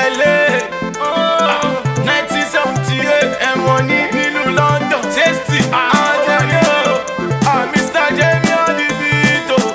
tẹ́lẹ̀. nineteen seventy eight ẹ̀wọ̀n ní nílùú London tasty. àjẹmí o ah, Mr. Jamie on the beat o.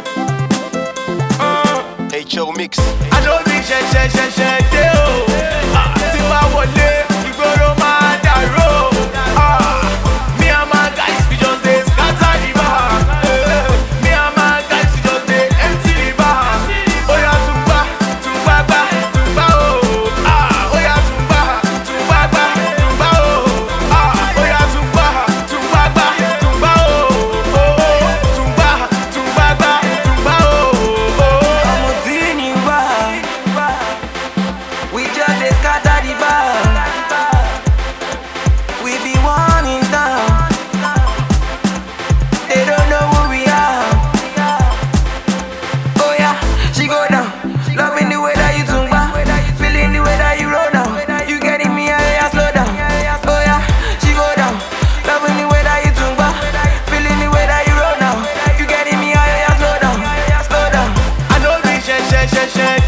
HO Mix. àdóbi ṣẹ̀ṣẹ̀ ṣẹ̀ṣẹ̀ dé o. Ah, tí bá wọlé ìgboro máa dàrú o. Ah, me and my guys we just dey scatter the bar. Eh, me and my guys we just dey empty the bar. Oya tùngbà tùngbà gbà tùngbà o. Ah, oya tùngbà tùngbà gbà tùngbà o. Ah, oya tùngbà tùngbà gbà tùngbà o. Oh, tùngbà tùngbà gbà tùngbà o. Oh. ọmọ tí ní wá we just dey scatter the bar we be one in town they don't know who we are oh yeah she go down loving the way that you tumba feeling the way that you roll down you getting me yeah, yeah, slow down oh yeah she go down loving the way that you tumba feeling the way that you roll down you getting me yeah, yeah, slow down slow down I know be ṣẹ̀ṣẹ̀ ṣẹ̀ṣẹ̀